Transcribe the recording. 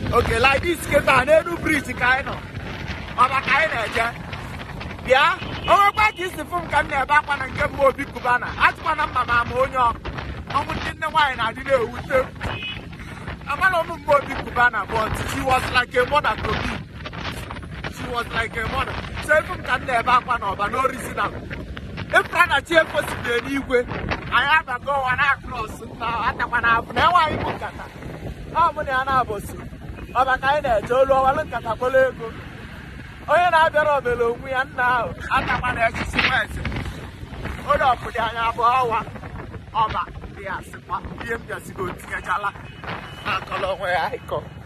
oke like this kịta n'elu briji ka anyị nọ ọba ka anyị na-eje bịa onwekwa ka isi fụ m ka m na-ebe akwa na nke mbụ obi kubana atụkwana mma ma ama onye ọ ọnwụ ndị nne nwaanyị na-adị na-ewute m amara m mgbe obi kubana but she was like a mother to me she was like a mother so efu m ka m na-ebe akwa na ọba n'original ịpụta na chi efosibie n'igwe anyị abago ụwa na akros na atakwa na afụ na enweghị bụ nkata ọ mụ na ya na-abụsi ọba ka anyị na-eje olu ọwalụ nkata kpọrọ ego onye na-abịara omere onwe ya nna ahụ atakwa na echichi nwezi onye ọpụdị anya abụọ ọwa ọba dị ya sịkwa ihe m bịazigo tinyechala na akọrọ onwe ya ịkọ